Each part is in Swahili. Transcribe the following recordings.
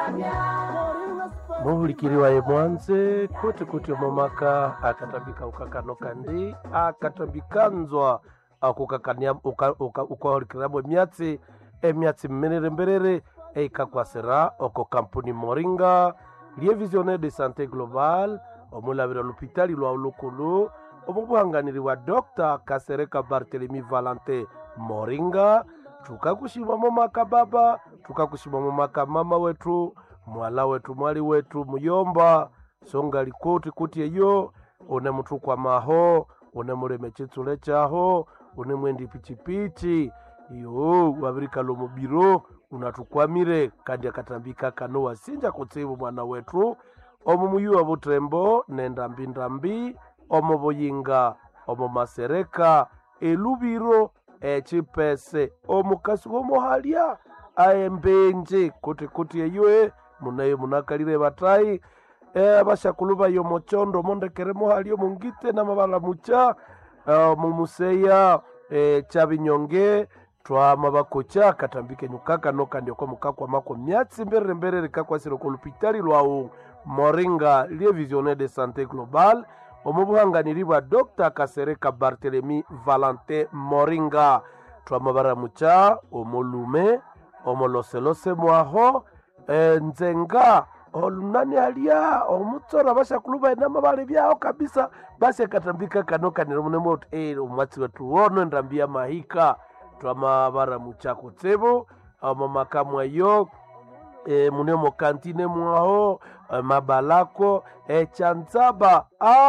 muhulikiliwaye mwanze kuti kuti momaka akatambika ukakano kandi akatambikanzwa akukakania ukahulikiriramo emyatsi emyatsi mmerere mberere eikakwasira oko kampuni moringa lie visionnaire de santé global omulavira lupitali lwa ulukulu omubuhanganiri wa dr kasereka bartelemi valente moringa tukakushimamo maka baba tukakushimamo maka mama wetu mwala wetu mwali wetu muyomba songa likoti kuti eyo une mutu kwa maho une muleme chitsule chaho une mwendi pichipichi iyo wavirikalwa mubiro unatukwamire kandi akatambika kano wasinja kutsivu mwana wetu omu muyuwa butembo nendambindambi omu buyinga omu masereka elubiro echipese omukasi womuhalya aembenje kuti kuti eyoe munayo munakalire batayi e, bashakulu bayo mochondo mondekere muhalya omungite namabala mucha uh, mumuseya e, chabinyonge twama bakocha katambike nyukaka nokandi oko mukakwa mako myatsi mberere mberere kakwasire ko lupitali lwawu moringa lie visionnaire de santé global omu buhanganiri bwa dr kasereka bartelemi valentin moringa twama baramucha omulume omoloselose mwaho e, nzenga olunani alia omutsora bashakulu bainama bali byaho kabisa basi akatambika kano kanira munemoti e, omwatsi wetu wono endambi ya mahika twama baramucha kutsibu omu makamu eyo e, mune mukantine mwaho e, mabalako echanzaba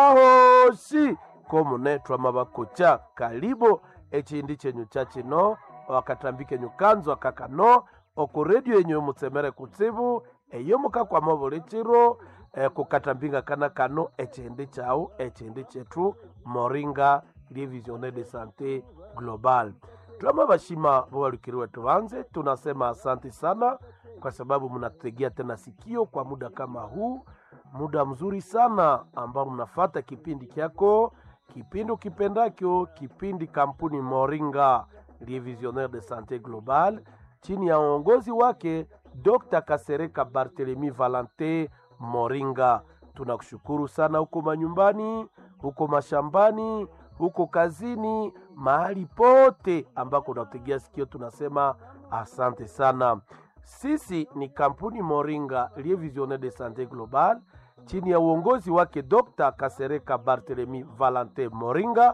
ahoshi komune twama bakocha kalibo echindi chenyu chachino wakatambike nyukanzwa kakano oku redio yenyu mutsemere kutsibu eyo mukakwama buli chiro e, kukatambinga kana kano echindi chau echindi chetu moringa lie visionnaire de santé global twama bashima bowalikiri wetu banze tunasema asante sana kwa sababu mnatutegea tena sikio kwa muda kama huu muda mzuri sana ambao mnafata kipindi kyako kipindi ukipendakyo kipindi kampuni moringa lie visionnaire de santé global chini ya uongozi wake dr kasereka bartelemi valente moringa tunakushukuru sana huko manyumbani huko mashambani huko kazini mahali pote ambako unategea sikio tunasema asante sana sisi ni kampuni moringa lie visionnaire de santé global chini ya uongozi wake dr kasereka bartelemi valente moringa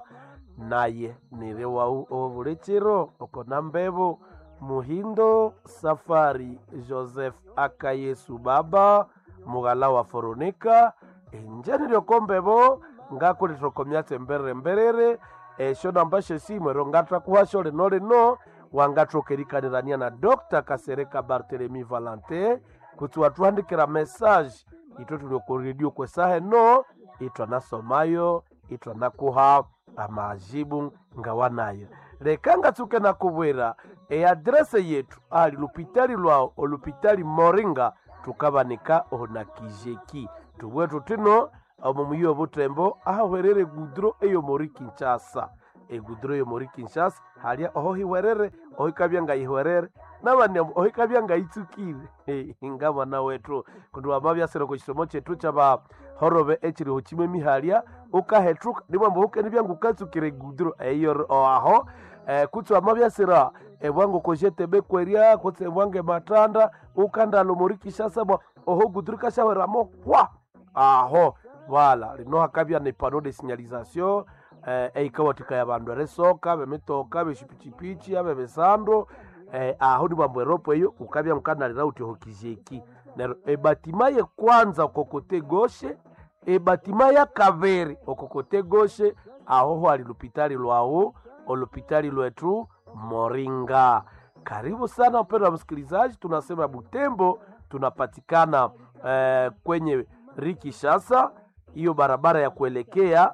naye nirewau ovulechero okona mbevo muhindo safari joseph akayesu baba mughala wa foronika enjeni lyokombevo ngakulitokomyatse mberere mberere esho nambashe simwero ngatakuhasho lino lino wangatokerikanirania na dr kasereka bartelemi valente kuti watuhandikira mesaje ito tuliokuredio kwesahe no itwanasomayo itwanakuha amajibu ngawanayo leka ngatsuke nakubwera eadrese yetu ali lupitali lwao olupitali moringa tukabanika onakijeki tubwetu tino omu muyi obutembo ahahwerere gudro eyo mori kinshasa egudro eyo mori kinshasa halya oho hiwerere oho ikabya ngayihwerere nabani oho ikabya ngayitsukire nga mwana wetu kundi wamabyasire ku kisomo kyetu kyabahorobe ekiriho kimwe mihalya ukahetruka nimwamba hukeni byangu ukatsukire gudro eyo aho eh, kutsi wamabyasira ebwangu kojetebe kwerya kutsi ebwange matanda ukandalo mori kishasa bwa oho gudro kashahweramo hwa aho vala lino hakabya ne pano de signalisation eh, eikawatika ya bandu eresoka bemitoka beshipichipichi abe besando eh, aho ni bwambo eropo eyo ukabya mkanalira uti hokijeki nero ebatima ye kwanza okokote goshe ebatima ya kaveri okokote goshe aho hwali lupitali lwawo olupitali lwetu moringa karibu sana mpendo wa msikilizaji tunasema butembo tunapatikana eh, kwenye rikishasa hiyo barabara ya kuelekea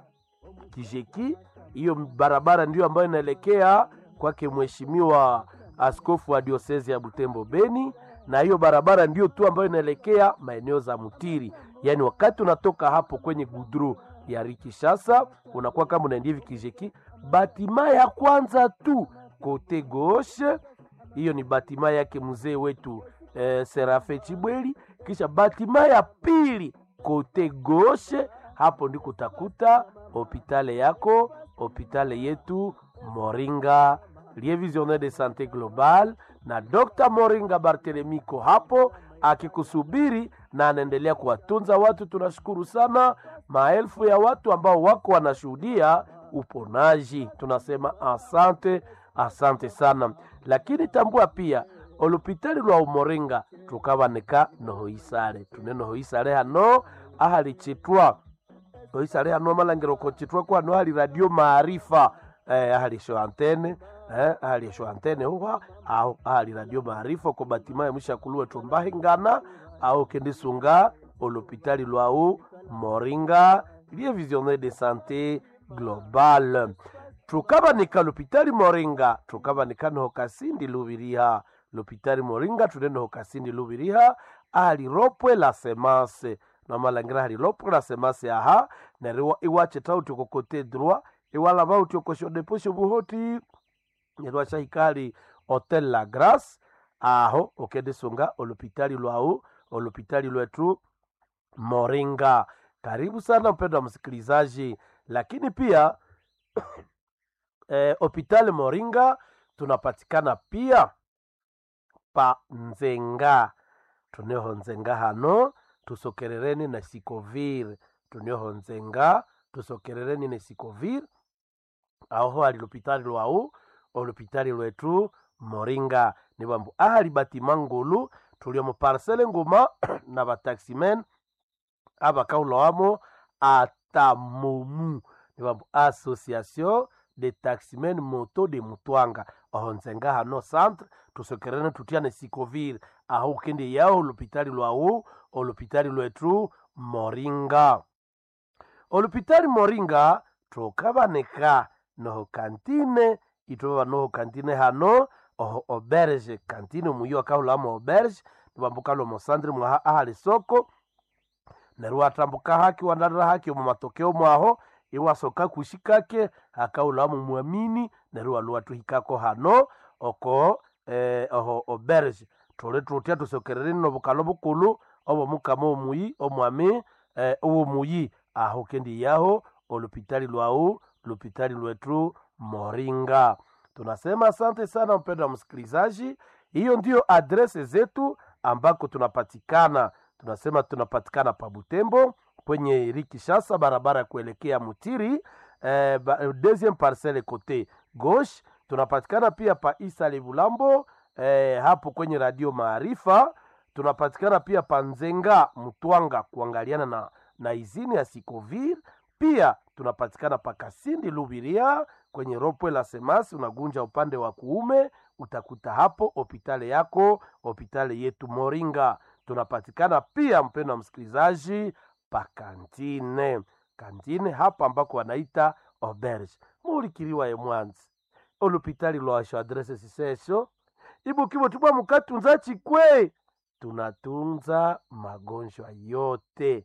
kijeki hiyo barabara ndiyo ambayo inaelekea kwake mheshimiwa askofu wa diosezi ya butembo beni na hiyo barabara ndiyo tu ambayo inaelekea maeneo za mutiri yaani wakati unatoka hapo kwenye gudru ya rikishasa unakuwa kama unaendia hivi kijeki batima ya kwanza tu kote goshe hiyo ni batima yake mzee wetu eh, serafe chibweli kisha batima ya pili kote goshe hapo ndiko utakuta hopitale yako hopitale yetu moringa lie visionnaire de sante global na dr moringa bartelemiko hapo akikusubiri na anaendelea kuwatunza watu tunashukuru sana maelfu ya watu ambao wako wanashuhudia uponaji tunasema asante asante sana lakini tambua pia olupitali lwa umoringa tukabanika nohoisale tune nohoisale hano ahali chitwa oisale hano malangiro kochitwa kwano hali radio maarifa eh, ahali sho antene eh, ahali sho antene huwa au ahali radio maarifa ko batima ya mwishakulue tumbahingana au kendisunga olupitali lwau moringa lie visionnaire de santé global tukabanika lupitali moringa tukabanika noho kasindi lubiriha lupitali moringa tune noho kasindi lubiriha ali ropwe la semence nomalangira hali ropwe la semence aha neriwa iwache tauti kokote droit iwala bauti okosho deposho buhoti neriwa shahikali hotel la grace aho okendisunga olupitali lwau olupitali lwetu moringa karibu sana mpendo wa msikilizaji lakini pia eh, hospitali moringa tunapatikana pia pa nzenga tuneho nzenga hano tusokerereni na sikovir tuneho nzenga tusokerereni na sikovir aho ali lupitali lwau olupitali lwetu moringa ni bambu ahali batima ngulu tulio mu parcele nguma na bataximen abakaulowamo atamumu ni bambu association de taximen moto de mutwanga aho nzenga hano centre tusokerene tutiane sikovir aho ukende yao olupitali lwau olupitali lwetu moringa olupitali moringa tukabanika noho kantine itoba noho kantine hano oho oberge kantine muyo akahulamo oberge nibambukalo mosandre mwaha ahali soko neru atambuka haki wandarira haki omu matokeo mwaho iwasoka kushikake akaulamu mwamini neru aluwatuhikako hano oko eh, oho oberge tuli tutya tusokerereni nobukalo bukulu obomukama omuyi omwami eh, owomuyi aho kendi yaho olupitali lwau lupitali lwetu moringa tunasema asante sana mpendo wa msikilizaji hiyo ndiyo adrese zetu ambako tunapatikana tunasema tunapatikana pa butembo kwenye rikishasa barabara ya kuelekea mutiri eh, ba, deuxième parcelle kote gauche tunapatikana pia pa isa levulambo eh, hapo kwenye radio maarifa tunapatikana pia pa nzenga mtwanga kuangaliana na, na izini ya sikovir pia tunapatikana pa kasindi lubiria kwenye ropwe la semasi unagunja upande wa kuume utakuta hapo hopitale yako hopitale yetu moringa tunapatikana pia mpendo wa msikilizaji pa kantine kantine hapa ambako wanaita oberge muulikiriwa ye mwanzi olupitali lwasho adrese sisesho ibukibo tubwa mukatunza chikwe tunatunza magonjwa yote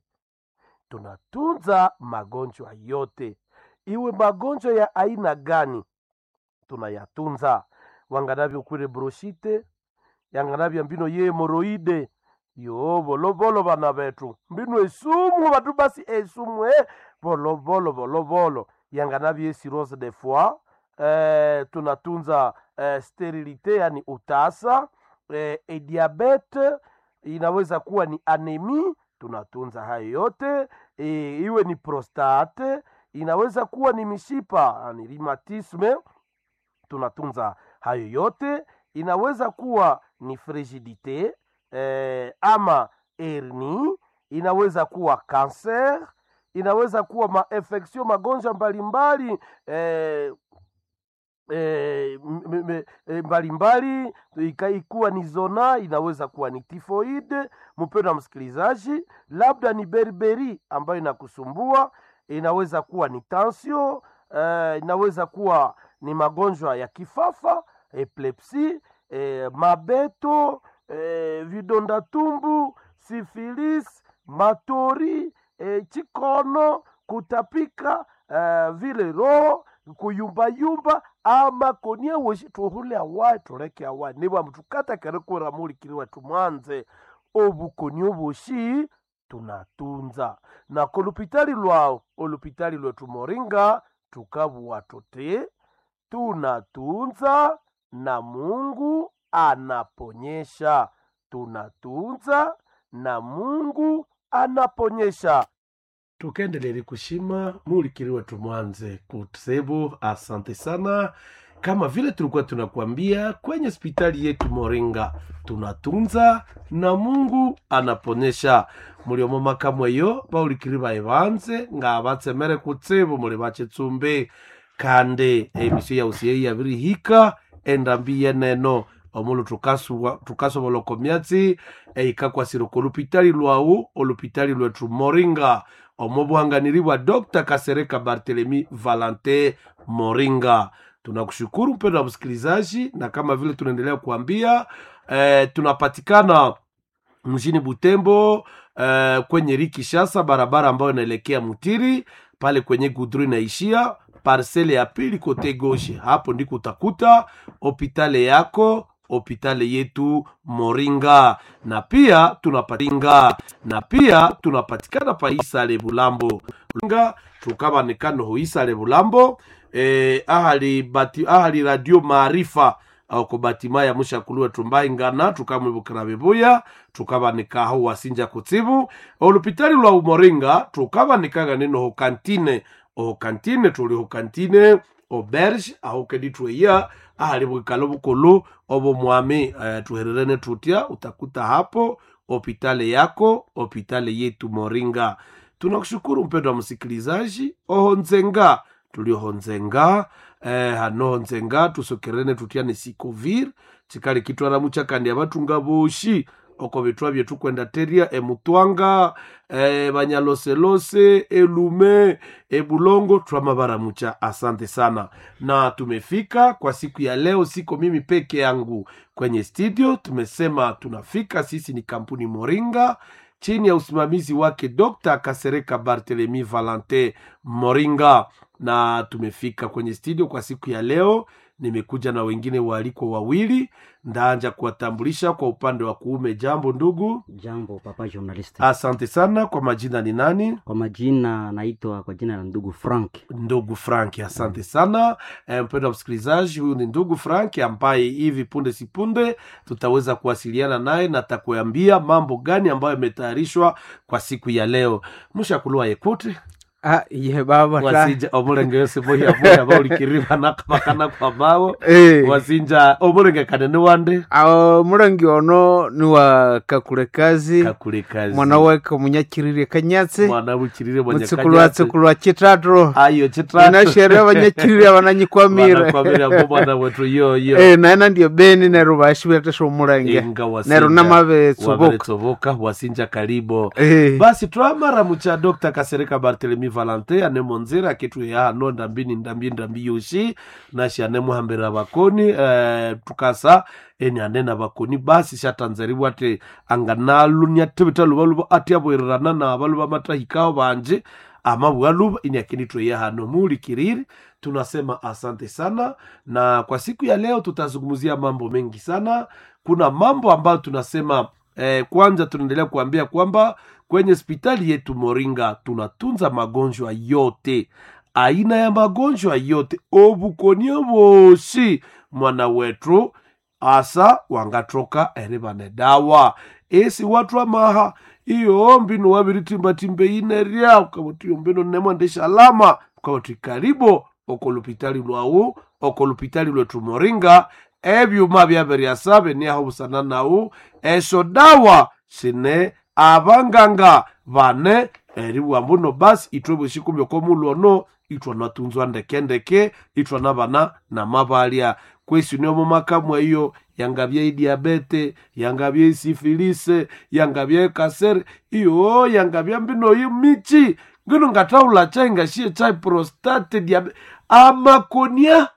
tunatunza magonjwa yote iwe magonjwa ya aina gani tunayatunza wanganavyo kwire broshite yanganavya mbino ye hemoroide yo volovolo vana vetu mbino esumu vatu basi esumu e volovolo volovolo yanganavyo esirose de foi eh, tunatunza eh, sterilite yani utasa eh, ediabete inaweza kuwa ni anemi tunatunza hayo yote e, iwe ni prostate inaweza kuwa ni mishipa ni rheumatisme tunatunza hayo yote inaweza kuwa ni frigidite eh, ama herni inaweza kuwa kanser inaweza kuwa mainfection magonjwa mbalimbali eh, eh, m- m- eh, mbalimbali ikaikuwa ni zona inaweza kuwa ni tifoide mpendo wa msikilizaji labda ni berberi ambayo inakusumbua inaweza kuwa ni tansio eh, inaweza kuwa ni magonjwa ya kifafa epilepsi eh, mabeto eh, vidonda tumbu sifilis matori eh, chikono kutapika eh, vile roho kuyumbayumba ama konia weshi tuhule awa tuleke awa niwa mtukata kere kura mulikiriwa tumwanze obukoni oboshi tunatunza na kolupitali lwao olupitali lwetu moringa tukabuwa tuti tunatunza na mungu anaponyesha tunatunza na mungu anaponyesha tukaendelele kushima mulikiri wetu mwanze kusebu asante sana kama vile tulikuwa tunakuambia kwenye hospitali yetu moringa tunatunza na mungu anaponyesha muliomo makamweyo baulikiri baye banze nga batsemere kutsibu muli bachitsumbi kandi emisio yausiye yabirihika endambi yeneno omulu tukasuwa- tukasobola okomyatsi eikakwasira olupitali lwawu olupitali lwetu moringa omo buhanganiri bwa dr kasereka bartelemi valante moringa tunakushukuru mpendo wa msikilizaji na kama vile tunaendelea kuambia eh, tunapatikana mjini butembo eh, kwenye rikishasa barabara ambayo inaelekea mutiri pale kwenye gudru inaishia parsele ya pili kote goshe hapo ndiko utakuta hopitale yako hopitale yetu moringa na pia tunapatinga na pia tunapatikana pa isale bulambo nga tukabanikano ho isale bulambo eh, ahali, bati, ahali radio maarifa ako batima ya mushakulu wetu mbaingana tukamwibukira bibuya tukabanikaho wasinja kutsibu olupitali lwa umoringa tukabanikaga nino ho kantine oho kantine tuli ho kantine oberge aho kedi tweya ahali bwikalo bukulu obo mwami eh, tuhererene tutya utakuta hapo hopitale yako hopitale yetu moringa tunakushukuru mpendo wa msikilizaji oho nzenga tulioho nzenga eh, hanoho nzenga tusokerene tutyane sikovir chikali kitwala muchakandi abatunga boshi oko bitwa byetu kwenda teria emutwanga eh, banyaloselose elume ebulongo twamabara mucha asante sana na tumefika kwa siku ya leo siko mimi peke yangu kwenye studio tumesema tunafika sisi ni kampuni moringa chini ya usimamizi wake dr kasereka bartelemi valente moringa na tumefika kwenye studio kwa siku ya leo nimekuja na wengine waalikwa wawili ndaanja kuwatambulisha kwa upande wa kuume jambo ndugu Jambo papa journalist. asante sana kwa majina ni nani Kwa majina naitwa kwa jina la ndugu Frank. ndugu frank asante sana e, mpendo wa msikilizaji huyu ni ndugu frank ambaye hivi punde si punde tutaweza kuwasiliana naye na takuambia mambo gani ambayo yametayarishwa kwa siku ya leo mushakulua yekute Ah, ye baba ta. wasinja omulenge yose moya moya baulikiriba nakabakana kwa bao Eh, wasinja omulenge kanene wande awo mulangi ono ni wa kakule kazi kakule kazi mwana weke omunyakirire kanyatsi mwana bukirire mutsikulu wa tsikulu wa chitatu ayo chitratu inashere abanyakirire abananyikwamire Wanakwamira ngo mwana wetu yoyo Eh, naena ndiyo beni neru bashibetesha omulange inga neru wasinja namavetsubuka waveretsovoka wasinja kalibo Eh, basi twamara mucha dr kasereka bartelemi valante anemonzera akitweya hano ndambini ndambi ndambi yoshi nashi anemuhambira bakoni eh, tukasa eni anena bakoni basi shatanzariwa ati anganalunya tibita luba luba ati aboererana na baluba matahikao banje amabwa luba ini akinitweya hano mulikiriri tunasema asante sana na kwa siku ya leo tutazungumzia mambo mengi sana kuna mambo ambayo tunasema eh, kwanza tunaendelea kuambia kwamba kwenye hospitali yetu moringa tunatunza magonjwa yote aina ya magonjwa yote obukonie bosi mwana wetu asa wangatoka eri bane dawa esi watu amaha iyo mbino wabiritimbatimbe inerya ukabutiyo mbino nemwendesha alama ukaboti karibo okolupitali lwawu okolupitali lwetu moringa ebyuma byaberyasa beniaho busana nawu esho dawa sine abanganga bane eri bwambuno basi itwe bweshikumya komuluono itwa natunzwa ndekendeke itwa nabana namabalya kwesi niomo makamwa iyo yangabya idiabete yangabya isifilise yangabya ekasere iyo yangabya mbino yi michi ngino ngataula chai ngashiye chai prostate diabe amakonia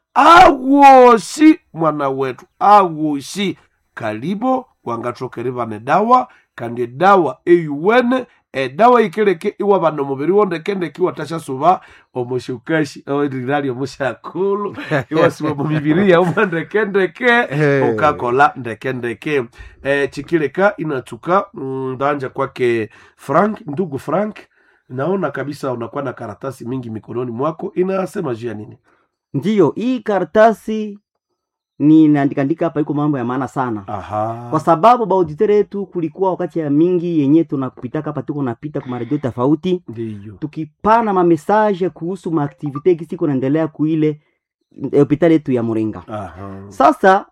awoshi mwana wetu awoshi kalibo wangatokeri vane dawa kandi dawa eyuwene edawa ikeleke iwa bano mubiri wondekendeke iwatashasuba omushukashi orirali omushakulu iwasiba mumibiri yauma ndekendeke Eh. ukakola ndekendeke eh, chikileka inatuka mm, ndanja kwake frank ndugu frank naona kabisa unakuwa na karatasi mingi mikononi mwako inasema juu ya nini ndiyo hii karatasi ni naandikaandika hapa iko mambo ya maana sana aha kwa sababu baauditere yetu kulikuwa wakati ya mingi yenye tunapitaka hapa tuko napita kwa maredio tofauti ndiyo tukipana mamesaje kuhusu maaktivite kisi kunaendelea kuile eh, hopitali yetu ya Muringa. aha Sasa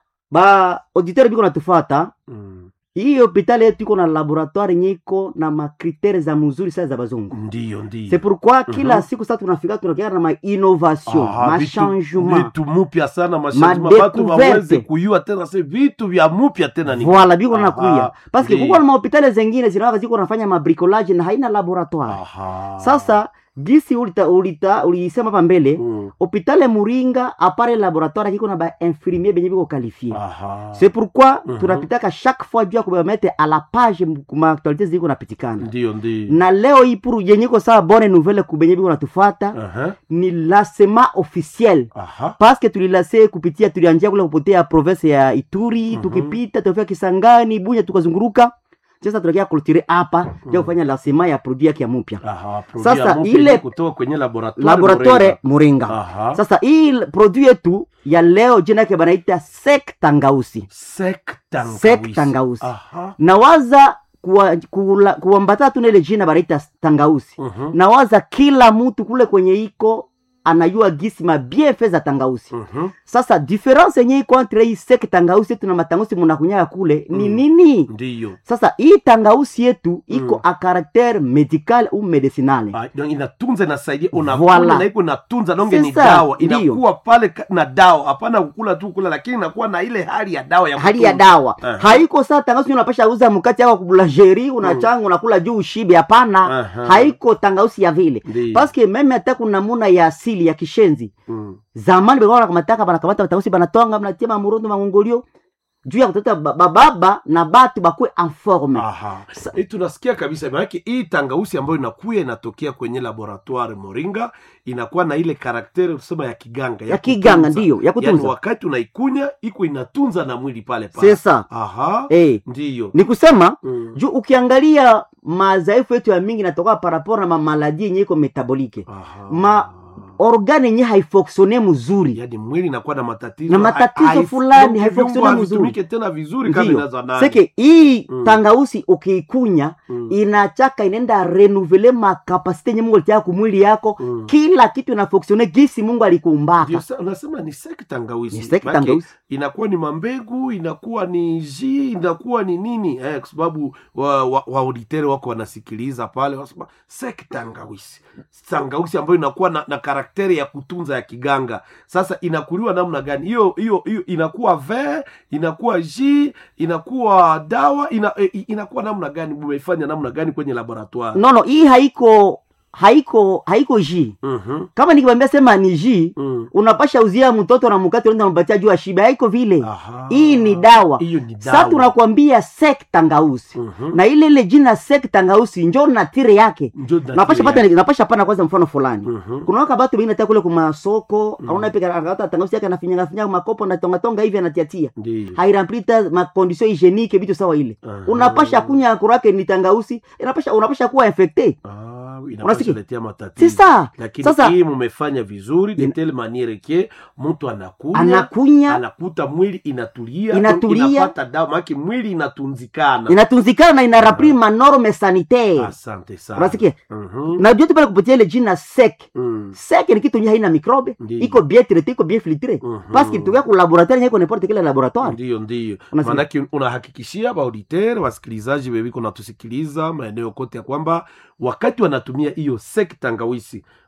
ba auditeur biko natufata mm. hii hopitali yetu iko na laboratoire yenye iko na makritere za mzuri sana za bazungu. ndiyo ndiyo C'est pourquoi kila Mhm. siku sasa tunafika tunakia na ma innovation, Aha, ma vitu- changement. vitu mupya sana mashangement Ma batu découverte. waweze kuyua tena se vitu vya mupya tena ni Voilà biko Aha, nakuya. Parce que ndiyo. kuko na mahopitali zengine zinawaka ziko nafanya mabricolage na haina laboratoire. aha Sasa gisi ulita ulita ulisema hapa mbele mm. hopitale Muringa apare laboratoire kiko na ba infirmier benye biko qualifié. aha C'est pourquoi Mhm. tunapitaka chaque fois juu ya kubamettre à la page m- kuma actualité ziko napitikana. ndiyo ndiyo Na leo hii pour yenye ko sawa bonne nouvelle kubenye biko natufuata aha ni lancement officiel aha parce que tulilase kupitia tulianjia kule kupotea province ya Ituri Mhm. tukipita tukafika Kisangani Bunya tukazunguruka sasa tunakia kultire hapa Mhm. ja kufanya lancement ya produit yake ya mpya aha Sasa produit ya mupya ile- ile kutoka kwenye laboratoire laboratoire Muringa. aha Sasa hii l- produit yetu ya leo jina yake banaita sek tangausi. sek tangawisi Sek tangawisi. aha Nawaza kuwa- kula- kuambatana tu na ile jina banaita tangausi. mhm Nawaza kila mtu kule kwenye iko anajua gisi mabiefe za tangausi. mhm Sasa difference yenye iko entre hii sek tangausi yetu na matangausi munakunyaya kule ni Mm. nini? ndiyo Sasa hii tangausi yetu iko Mm. a caractère medical ou medicinale. Ah, donc inatunza inasaidia Voilà. unakunywa na iko inatunza donge ni Sasa, dawa ndiyo. inakuwa pale ka- na dawa hapana kukula tu kula lakini inakuwa na ile hali ya dawa ya hali ya kutunza. dawa Aha. haiko saa tangausi unapasha uza mkati yako kubulangeri unachanga unakula juu ushibe hapana Aha. haiko tangausi ya vile Ndiyo. paske meme hata kuna namuna ya asili ya kishenzi Mm. zamani balikuwa wanakamata banakamata batangausi banatwanga mnatia mamurundo mangongolio juu ya kutata ba- bababa na batu bakwe en forme Aha. Sa- Eh, tunasikia kabisa maanake hii tangausi ambayo inakuya inatokea kwenye laboratoire moringa inakuwa na ile karakteri tusema ya kiganga ya kiganga kutunza. ndiyo ya yaani kutunza wakati unaikunya iko inatunza na mwili pale pale sesa aha eh ndiyo ni kusema Mm. juu ukiangalia madhaifu yetu ya mingi natoka parapor na mamaladi yenye iko metabolike Aha. ma- organe yenye haifoksione mzuri yaani mwili inakuwa na matatizo Na matatizo hai- hai- fulani, donc haifunctione viungo mzuri. havitumike tena vizuri kama Ndiyo. inazanani seke hii Mm. tangausi ukiikunya Mm. inachaka inaenda renuvele makapasite yenye mungu alitia kumwili yako Mm. kila kitu inafoksione gisi mungu Ndio alikuumbaka sa- unasema ni sek tangawisi Ni sek Maana tangawisi. inakuwa ni mambegu inakuwa ni ji inakuwa ni nini eh, kwa sababu wa, wa, wa auditere wako wanasikiliza pale wanasema sek tangawisi tangawisi ambayo inakuwa na, na karakteri ya kutunza ya kiganga sasa inakuliwa namna gani hiyo hiyo hiyo inakuwa ve inakuwa ji inakuwa dawa ina, eh, inakuwa namna gani mumeifanya namna gani kwenye laboratoire nono hii haiko haiko haiko ji Mhm, kama nikikwambia sema ni ji mm. unapasha uzia mtoto na mkate unaenda unampatia juu ashibe haiko vile Aha. hii ni dawa hiyo ni sa dawa tunakwambia sek tangausi Mhm. na ile ile jina sek tangausi njo natire yake Njo napasha natiri pata napasha pana kwanza mfano fulani Mhm. kuna waka batu bengine hata kule kumasoko Mm. auna pika akata tangausi yake anafinyanga finyanga makopo na tonga tonga hivi anatiatia Ndiyo. hairemplita makondisio hygienique vitu sawa ile Aha. unapasha kunya kurake ni tangausi inapasha unapasha kuwa infecte Ah, Unasikia? inapasha letea matatizo sisa lakini Sasa- hii mumefanya vizuri de In- telle maniere ke mtu anakunya anakunya anakuta mwili inatulia Inatulia. inapata dawa maake mwili inatunzikana inatunzikana na inarapri manorme sanitaire asante sana unasikia Mhm. najua tu pale kupitia ile jina sek Mm. sek ni kitu nye haina mikrobe Ndiyo. iko bien traité iko bien filtré Mhm. parce que tukia ku laboratoire nye iko n'importe quel laboratoire ndiyo ndiyo Unasikia? maanake unahakikishia baauditeur wasikilizaji wewiko natusikiliza maeneo kote ya kwamba wakati wanatumia hiyo sek tangawisi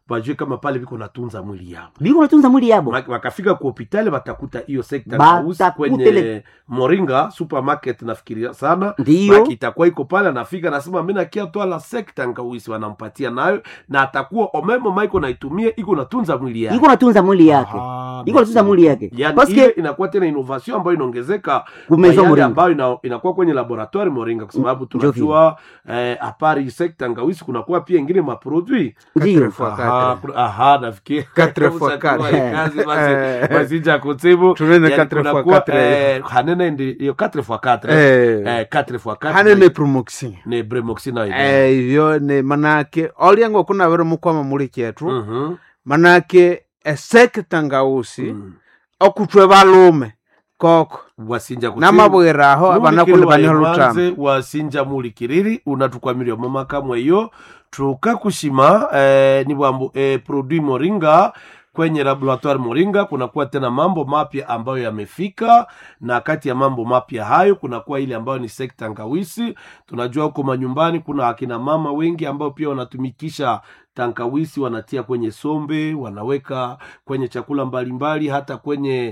bajue kama pale viko natunza mwili yao biko natunza mwili yabo Maki- wakafika ku hopitali watakuta hiyo sekta Batakuta kausi kwenye ile- moringa supermarket nafikiria sana ndiyo Maki itakuwa iko pale anafika anasema mi nakia twala sekta ngawisi wanampatia nayo na atakuwa omemo maiko naitumia iko natunza mwili yake iko natunza mwili yake Aha, iko natunza mwili yake yani paske ile inakuwa tena innovation ambayo inaongezeka kumezo kwa yale moringa ambayo ina, inakuwa kwenye laboratoire moringa kwa sababu tunajua eh, apari sekta ngawisi kunakuwa pia ingine maprodui ndiyo Fois Aha, quatre. kuna- aha, nafikiri Quatre fois Ushakuwa quatre. ile kazi basi Eh. basija kutibu tunene Yani quatre fois kunakuwa, quatre eh, hanene ndi iyo 4 fois 4 Eh, eh 4 fois 4 hanene promotion ne bremoxina ile Eh, ivyo ni manake olyango kunavire mukwama muli chetu mhm manake esekta ngausi mm. okutwe balume koko wasinja kutibu namabwira aho Mulikiriri banakuli baniho wa lutamo Imanze wasinja mulikiriri unatukwamiria momaka mweyo tukakushima eh, ni bwambo eh, produit moringa kwenye laboratoire moringa kunakuwa tena mambo mapya ambayo yamefika na kati ya mambo mapya hayo kunakuwa ile ambayo ni sekta ngawisi tunajua huko manyumbani kuna akina mama wengi ambao pia wanatumikisha tankawisi wanatia kwenye sombe wanaweka kwenye chakula mbalimbali hata kwenye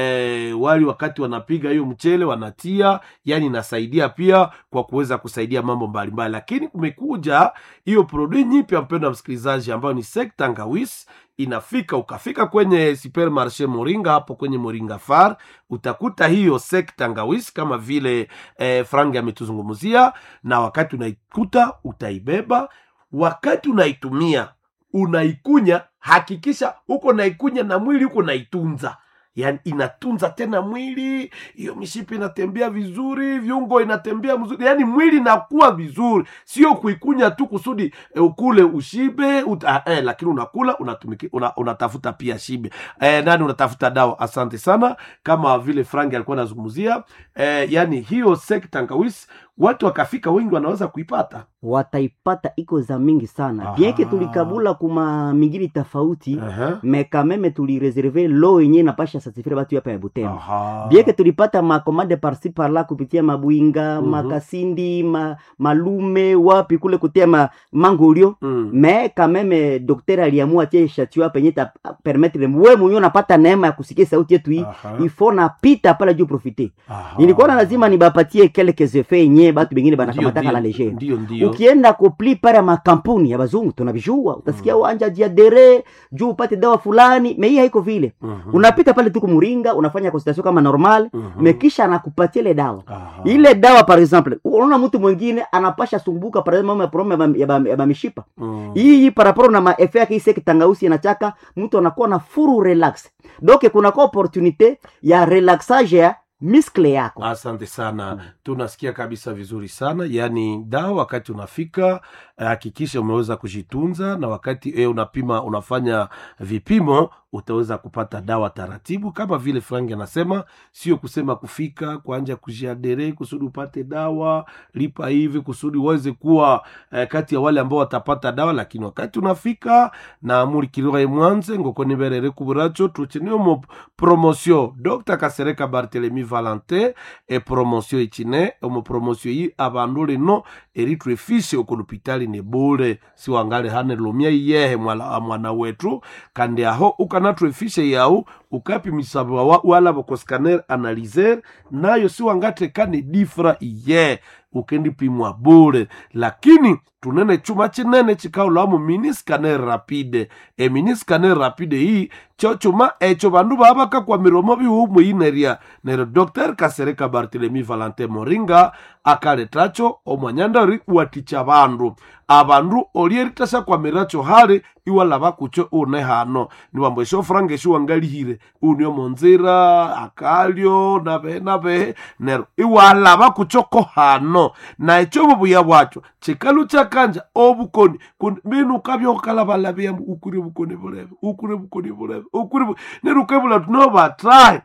eh, wali wakati wanapiga hiyo mchele wanatia yani inasaidia pia kwa kuweza kusaidia mambo mbalimbali lakini kumekuja hiyo produit nyipya mpendo msikilizaji ambayo ni sekta ngawis inafika ukafika kwenye supermarché moringa hapo kwenye moringa far utakuta hiyo sekta ngawis kama vile eh, frangi ametuzungumzia na wakati unaikuta utaibeba wakati unaitumia unaikunya hakikisha huko naikunya na mwili huko naitunza yani inatunza tena mwili hiyo mishipi inatembea vizuri viungo inatembea mzuri yani mwili inakuwa vizuri sio kuikunya tu kusudi e, ukule ushibe ut, ah, eh, lakini unakula unatumiki, una, unatafuta pia shibe eh, nani unatafuta dawa asante sana kama vile frangi alikuwa anazungumzia eh, yani hiyo sekta ngawis watu wakafika wengi wanaweza kuipata wataipata iko za mingi sana Aha. bienke tulikabula kuma mingine tofauti uh-huh. me kameme tulireserve lo yenye napasha satifire batu hapa ya butembo Aha. bieke tulipata makomande parsi parla kupitia mabwinga Mhm. makasindi ma, malume wapi kule kutia ma, mangolio Mm. me kameme dokter aliamua tie shatua penye ta permettre we mwenyewe unapata neema ya kusikia sauti yetu hii Aha. ifo napita pala juu profite Aha. nilikuwa na lazima nibapatie quelques effets yenye batu bengine Ndio, banakamataka la ndio, legere ndio ndio ukienda kupli pale ya makampuni ya bazungu tunavijua utasikia Mm. wanja jiadere juu upate dawa fulani me hii haiko vile Mhm. unapita pale tu kumuringa unafanya consultation kama normal Mhm. mekisha anakupatia ile dawa Aha. ile dawa par exemple unaona mtu mwingine anapasha sumbuka par exemple ya problem ya ba- ya ba- ya bamishipa Mm. hii paraporo na maefe yake ise kitangausi inachaka mtu anakuwa na furu relax donc kunakuwa opportunité ya relaxage ya miskle yako asante sana Mm. tunasikia kabisa vizuri sana yaani dawa wakati unafika eh, hakikisha umeweza kujitunza na wakati e, unapima unafanya vipimo utaweza kupata dawa taratibu kama vile frangi anasema sio kusema kufika kuanja kujiadere kusudi upate dawa lipa hivi kusudi uweze kuwa eh, kati ya wale ambao watapata dawa lakini wakati unafika na mulikirire mwanze ngokoniberere kuburacho tuchenio mo promotion dr kasereka bartelemi valentin e promotion ichine omo promotion yi abandu lino eritwefishe oko lupitali ne bule siwangale hane lomia iyehe mwala, mwana wetu kandi aho ukanatwefishe yau ukapimisaba wa- wala bokoscaner analyser nayo siwangatekane difra iye ukendipimwa bule lakini tunene chuma chinene chikaulamu mini scanner rapide e mini scanner rapide hii cho chuma echo bandu babaka kwa miromo bihumu ineria nero dr kasereka bartelemi valentin moringa akaletacho omwanyandari waticha bandu abandu olieritasa kwamiracho hali iwalaba kucho une hano niwambo esho franga esho wangalihire unio monzira akalyo nabehe nabehe nero iwalaba kuchoko hano na echo bubuya bwacho chikalu chakanja obukoni kun- binu kabyokalabalabya ukuri bukoni bulebe ukuri bukoni bulebe ukuri bu- nero ukebula tunobatrahe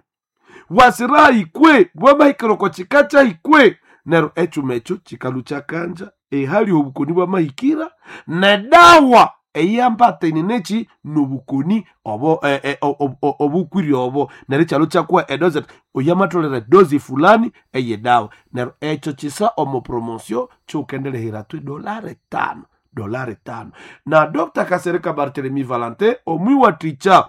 wasira ikwe bwamahikiroko chikacha ikwe nero echuma echo chikalu chakanja ehali obukoni bwamahikira nedawa eyambatene nechi nobukoni obo eh, eh, o- o- o- obukwiri obo nero chalo chakuwa edoze oyamatolere dozi fulani eye dawa nero echo chisa omo promotion chukendelehera tu dolare tano dolari tano na dr kasereka bartelemi valente omwiwaticha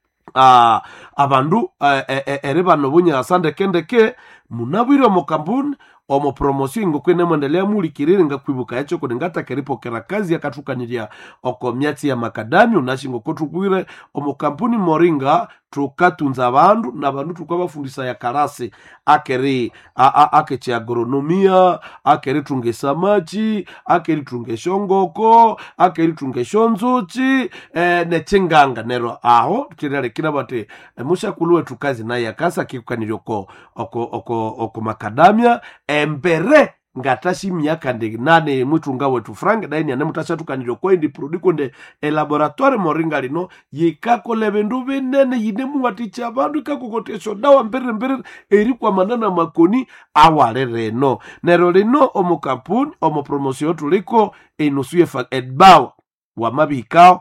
uh, abandu uh, eri bano bunyasa ndekendeke munabwire omu kampuni omu promosio ingokwene mwendelea mulikirire ngakwibuka yacho kuni ngatakeripokerera kazi yakathukanirya oko myatsi ya makadami unashingo kothubwire omu kampuni moringa thukatunza abandu na bandu thukabafundisa ya karasi akeri a- a- akechi agronomia akerithunga esamachi akerithunga eshongoko akerithunga eshonzuchi eh, nechinganga nero aho chiralekira bati eh, mushakulu wethu kazi naye akasa kikukanirya oko, oko, oko, oko makadamia embere ngatashi myaka ndi nane mwitunga wetu frank daini ane mutashathukanirya okwendi produkonde elaboratoire moringa lino yikakole bindu binene yine muwaticha abandu ikakokotesha dawa mbiriri mbiriri eri kwamanana makoni awale reno nero lino omu kampuni omu promosio tuliko enusu yefa edbawa wamabikao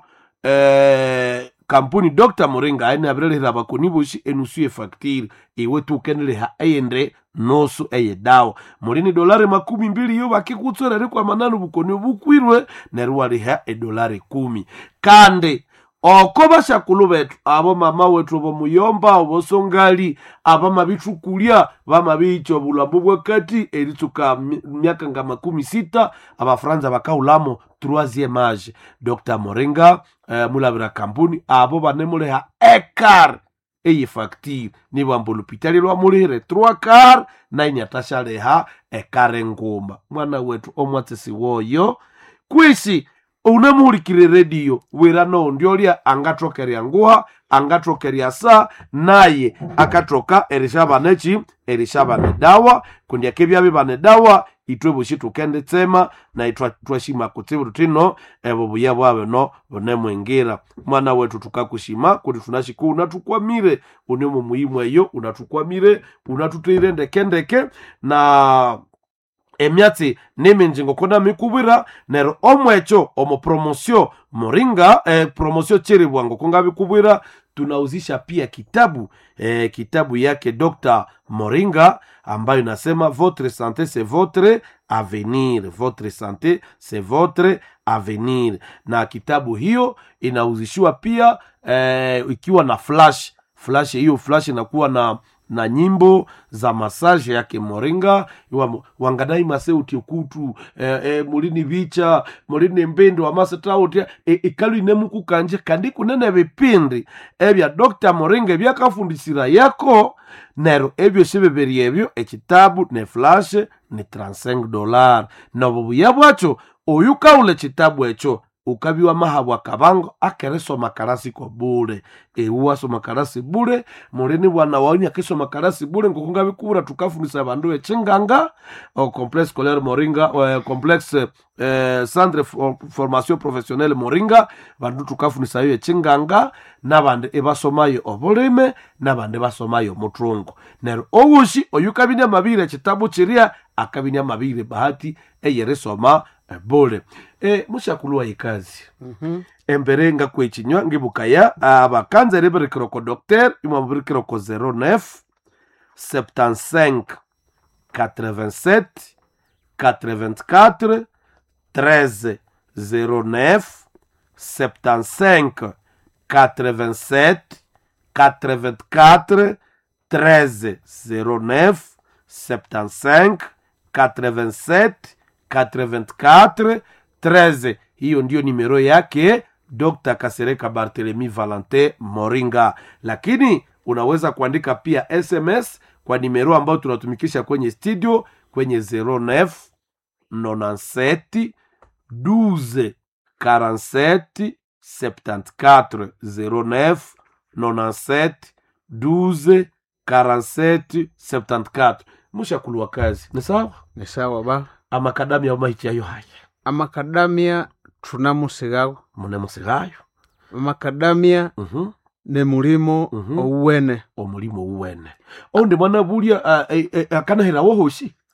eh, kampuni dr moringa aine abirelehera bakoni boshi enusu yefaktiri iwe tukeneleha eyende nosu eye dawa mulini dolari makumi mbili yo bakikutswereri kwa mananu bukoni bukwirwe neru waliha edolari kumi kandi oko bashakulu betu abo mama wetu bomuyomba obosongali abamabithukulya bamabicha obulambu bwakati eritsuka mi- myaka nga makumi sita abafaransa bakaulamo troisième age dr moringa eh, mulabira kampuni abo banemuleha ekar eye facture nibwamba olupitali lwamulihire trois car nainyathashaleha ekare nguma mwana wetu omwatsisi woyo kwisi unamuhulikire rediyo wira noondyolia angathokerya nguha angathokerya sa naye akathoka erishabana eki erishabana dawa kundi akebyabi bane dawa itwe boshi tukendetsema na itwa- twashima kutsibu tutino ebo buya bwabe no bunemwingira mwana wetu tukakushima kuti tunashiku unatukwamire unemo muhimu eyo unatukwamire unatuteire ndekendeke na emyatsi niminji ngokona mikubwira nero omwecho omo promosio moringa eh, promosio chiribwa ngokonga bikubwira tunauzisha pia kitabu eh, kitabu yake dr moringa ambayo inasema votre santé c'est votre avenir votre santé c'est votre avenir na kitabu hiyo inauzishiwa pia eh, ikiwa na flash flash hiyo flash inakuwa na na nyimbo za masaje yake moringa iwa wangadai maseuti kutu eh, eh, mulini vicha mulini mbendo amasetauti e, ikalu inemukukanje kandi kunene bipindi ebya dr moringa ebyakafundisira yako nero ebyo sibibiri ebyo ekitabu ne flash ni 35 dolar nobo buya bwacho oyu kaula ekitabu ekyo ukabiwa mahabwa kabango akeresoma karasi ko bule ewu asoma karasi bule mulini bwana wauni akisoma karasi bule ngokunga bikubura tukafundisa bandu echinganga o complexe scolaire moringa o complexe eh, centre for, formation professionnelle moringa bandu tukafundisa yo echinganga nabandi ebasomayo obulime nabandi basomayo mutrungu nero owushi oyu kabinia amabire ekitabu chiria akabinia amabire bahati eyeresoma bule e, mushakuluwa ikazi embere nga kwechinywa ngibukaya abakanza ribirikiroko docteur imwe mubirikiroko 09 75 87 84 13 09 75 87 84 13 09 75 87 84 13 hiyo ndiyo nimero yake dr kasereka barthelemy valente moringa lakini unaweza kuandika pia sms kwa nimero ambayo tunatumikisha kwenye studio kwenye 09 97 12 47 74 09 97 12 47 74 mushakuluwa kazi ni sawa ni sawa ba amakadamia omaichayo haya amakadamia thunamusigawo mune musigayo amakadamia Mhm. ne mulimo Mhm. ouwene omulimo uwene oundi mwana bulya uh, uh, uh, akanahirawo hoshi